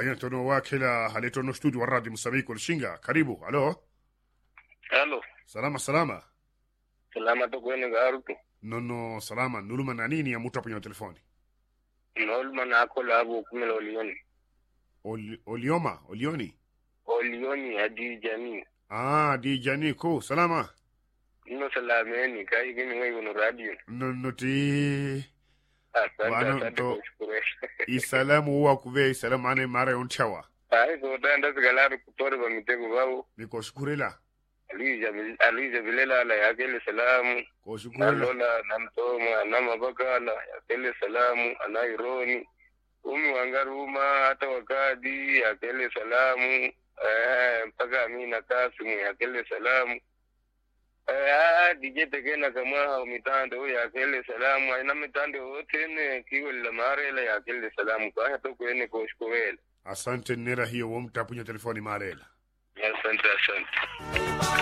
ayantono wakila haletono studio wa radio msabiki ulishinga karibu halo Halo, salama salama salama to kwene garutu. nono salama nuluma na nini ya mutu apo nyona telefoni Nolma na ako labo kumela olioni. Oli, olioma olioni Olioni adi jami. ah di jani ko salama Ino salameni kai gini ngai uno radio. nono ti Asante Wano asante to- kushukuru. isalamu wa kuve isalamu ane mara unchawa Ai so tanda sigalaru kutore ba mitego babo. niko shukurila Alija alija bilela la yakele salamu. ko shukurila Nalola namtoma anama bakala yakele salamu anaironi. Umi wangaruma hata wakadi yakele salamu. Eh, mpaka Amina Kasimu yakele salamu. Eh, DJ Tegena kama hao mitando yakele salamu aina mitando yote ne kiwela marela yakele salamu kwa hata kwene koshkowela. asante nera hiyo wo mtu apo nyona telefoni marela Asante asante.